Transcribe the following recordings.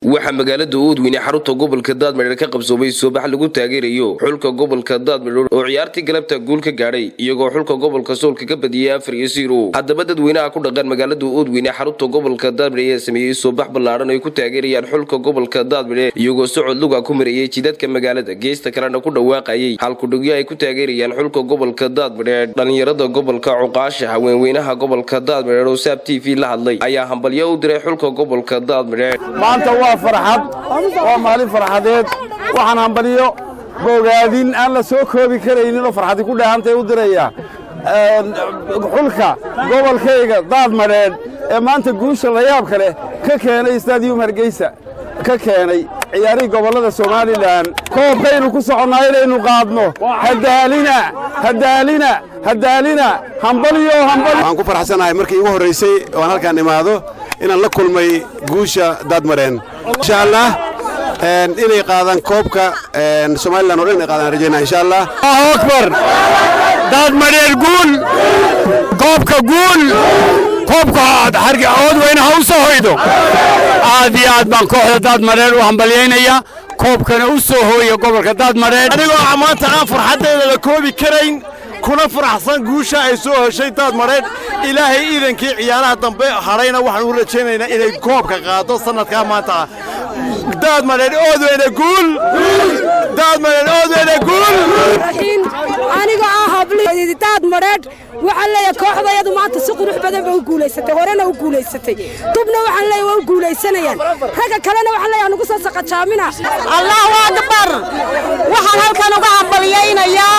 waxaa magaalada oodweyne xarunta gobolka daadmadheer ka qabsoomay soobax lagu taageerayo xulka gobolka daadmadheer oo ciyaartii galabta guul ka gaadhay iyagoo xulka gobolka soolka ka badiyey afar iyo ziro haddaba dadweynaha ku dhaqan magaalada oodweyne xarunta gobolka daadmadheer ayaa sameeyey soobax ballaadhan ay ku taageerayaan xulka gobolka daadmadheer iyagoo socod luga ku marayey jidadka magaalada geesta kalena ku dhawaaqayay halkudhigyo ay ku taageerayaan xulka gobolka daadmadheer dhalinyarada gobolka cuqaasha haweenweynaha gobolka daadmadheer oo saab t v la hadlay ayaa hambalyo u diray xulka gobolka daadmadheer maanta waa farxad waa maalin farxadeed waxaan hambaliyo bogaadin aan la soo koobi karaynin oo farxadi ku dheehantay u diraya xulka gobolkayga daadmadheedh ee maanta guusha layaabka leh ka keenay stadium hargeysa ka keenay ciyaarihii gobollada somalilan koobkaynu ku soconnaa inaynu qaadno hadaalina hadaalina hadaalina hambaliyo hambali waxaan ku farxsanahay markii igu horraysay oo aan halkaan imaado inaan la kulmay guusha daadmareen insha allah inay qaadaan koobka somalilan o dhan inay qaadaan rajaynaa insha allah allahu akbar daadmadheer guul koobka guul koobka oodweyne ha u soo hoydo aad iyo aad baan kooxda daadmadheer u hambalyaynaya koobkana u soo hooya gobolka daadmadheer anigoo maanta aan farxaddeeda la koobi karayn kuna faraxsan guusha ay soo heshay daadmadheedh ilaahay iidankii ciyaaraha dambe hadhayna waxaan u rajaynaynaa inay koobka qaado sannadkaa maanta ah daadmadheedh oodweyne guul daadmadheedh oodweyne guul aniga ah hablii daadmadheedh waxaan leeyahay kooxdayadu maanta si qurux badan ba u guulaysatay horena u guulaysatay dubna waxaan leeyahay waa u guulaysanayaan ragga kalena waxaan leeyahay nugu soo saqajaamina allahu akbar waxaan halkan uga hambalyaynayaa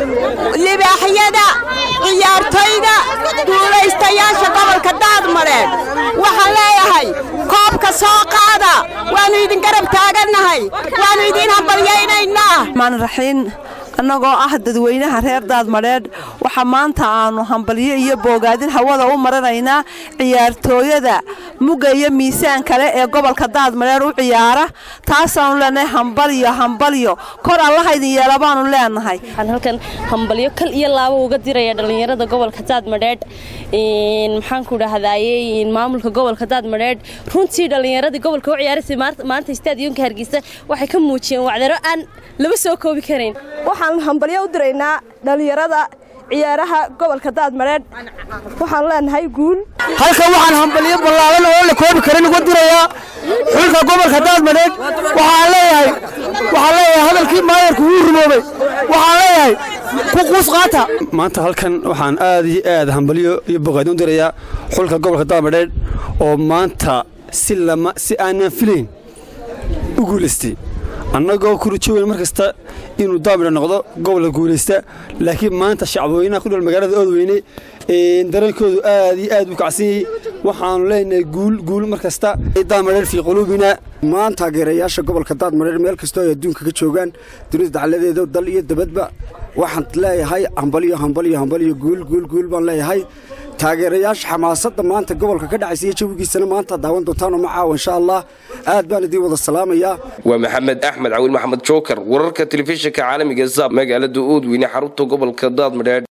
libaaxyada ciyaartoyda guulaystayaasha gobolka daadmadheedh waxaan leeyahay koobka soo qaada waannu idin garab taagannahay waannu idiin hambalyaynaynaa raxiin annagoo ah dadweynaha reer daadmadheedh waxaa maanta aannu hambalyo iyo boogaadin hawada u maranaynaa ciyaartooyada mugga iyo miisaan kale ee gobolka daadmadheedh u ciyaara taasaannu leenahay hambalyo hambalyo kor allahaydin yeela baannu leenahay waxaan halkan hambalyo kal iyo laabo uga diraya dhallinyarada gobolka daadmadheedh maxaanku dhahdaayey maamulka gobolka daadmadheedh runtii dhallinyaradii gobolka u ciyaaraysay maanta istaadiyonka hargeysa waxay ka muujiyeen wacdaro aan laba soo koobi karayn waxaan hambalyo u diraynaa dhallinyarada ciyaaraha gobolka daadmadheedh waxaan leenahay guul halkan waxaan hambalyo ballaadan oo la koobi karin uga dirayaa xulka gobolka daadmadheedh waxaan leeyahay waxaan leeyahay hadalkii maayarku wuu rumoobay waxaan leeyahay ku quus qaata maanta halkan waxaan aad iyo aad hambalyo iyo bogaadin u dirayaa xulka gobolka daadmadheedh oo maanta si lama si aanan filayn u guulaystay annagoo ku rajoweyn mar kasta inuu daamidha noqdo gobolka guulaysta laakiin maanta shacbweynaha ku dhal magaalada oodweyne dareenkoodu aad iyo aad u kacsan yahay waxaannu leenahay guul guul mar kasta daadmadheer fii quluubina maan taageerayaasha gobolka daadmadheer meel kastoo ay adduunka ka joogaan dunida dacaladeeda dal iyo dabadba waxaan leeyahay hambalyo hambalyo hambalyo guul guul guul baan leeyahay taageerayaasha xamaasadda maanta gobolka ka dhacaysa iyo jawigiisana maanta daawan doontaanoo ma caawa insha allah aad baan idiin wada salaamayaa waa maxamed axmed cawil maxamed jookar wararka telefishinka caalamiga zab magaalada oodweyne xarunta gobolka daadmadheer